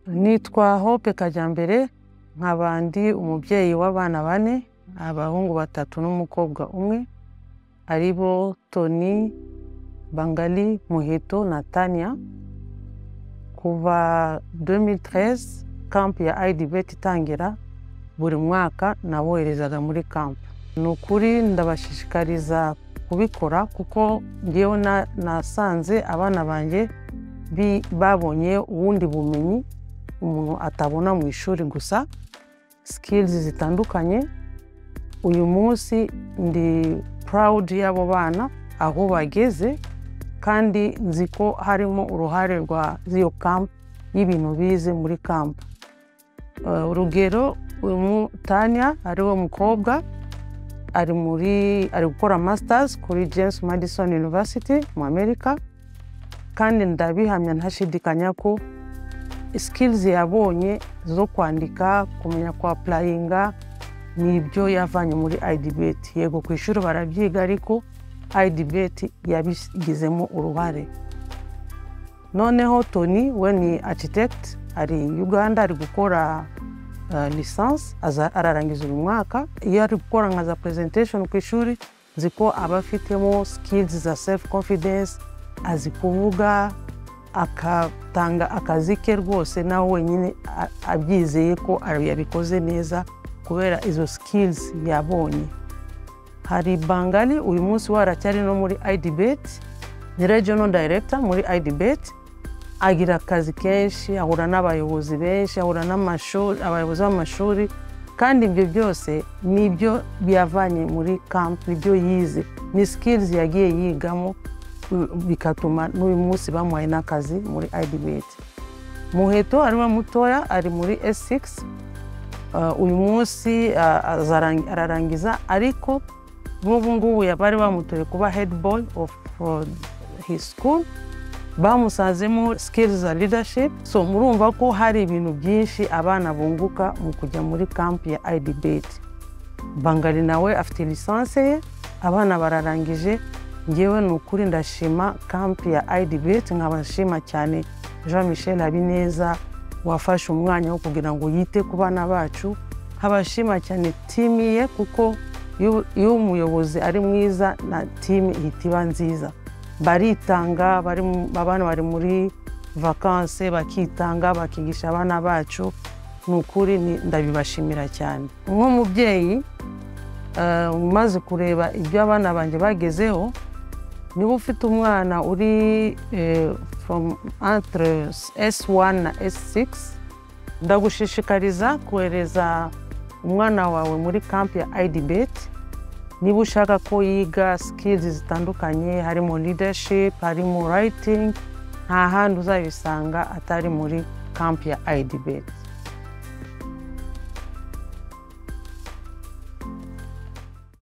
Nitwa Hope Kajyambere nkaba ndi umubyeyi w'abana bane abahungu batatu n'umukobwa umwe ari bo Tony, Bangali, Muheto na Tania kuva 2013 camp ya IDBT itangira buri mwaka naboherezaga muri camp ni ukuri ndabashishikariza kubikora kuko ngewe na- nasanze abana banjye bi- babonye ubundi bumenyi umuntu atabona mu ishuri gusa skills zitandukanye uyu munsi ndi proud y'abo bana aho bageze kandi nzi ko harimo uruhare rwa z'iyo camp y'ibintu bize muri camp Eh, urugero uyu mu- Tania ari we mukobwa ari muri ari gukora masters kuri James Madison University mu Amerika kandi ndabihamya ntashidikanya ko skills yabonye zo kwandika kumenya kwa purayinga ni ibyo yavanye muri IDBT yego ku ishuri barabyiga ariko IDBT yabigizemo uruhare noneho Tony we ni architect ari Uganda ari gukora uh, lisansi ararangiza uyu mwaka iyo ari gukora nka za presentation ku ishuri nzi ko aba afitemo skills za self confidence azi kuvuga agatanga akazi ke rwose nawe wenyine a- abyizeye ko yabikoze neza kubera izo skills yabonye hari bangali uyu munsi we aracyari no muri idibeti ni regional director muri idibeti agira akazi kenshi ahura n'abayobozi benshi ahura n'amashuri abayobozi b'amashuri kandi ibyo byose ni ibyo yavanye muri camp ibyo yize ni skills yagiye yigamo u- bigatuma n'uyu munsi bamuhaye n'akazi muri idibeti muheto ariwe mutoya ari muri s6 Uh, uyu munsi uh, azarang- ararangiza ariko nk'ubu ngubu ya- bari bamutoye kuba head boy of uh, his school bamusazemo skills za leadership so murumva ko hari ibintu byinshi abana bunguka mu kujya muri camp ya idbet bangali nawe afite lisanse ye abana bararangije ngewe ni ukuri ndashima camp ya idbet nkabashima cyane jean michel habineza wafashe umwanya wo kugira ngo yite ku bana bacu nkabashima cyane timu ye kuko iyo- iyo umuyobozi ari mwiza na timu ihita iba nziza baritanga bari mu- abana bari muri vakanse bakitanga bakigisha abana bacu ni ukuri ni- ndabibashimira cyane nk'umubyeyi eh, umaze kureba ibyo abana banjye bagezeho niba ufite umwana uri eh, from entre S1 na S6 ndagushishikariza kohereza umwana wawe muri camp ya IDBET niba ushaka ko yiga skills zitandukanye harimo leadership harimo writing nta handi uzabisanga atari muri camp ya IDBET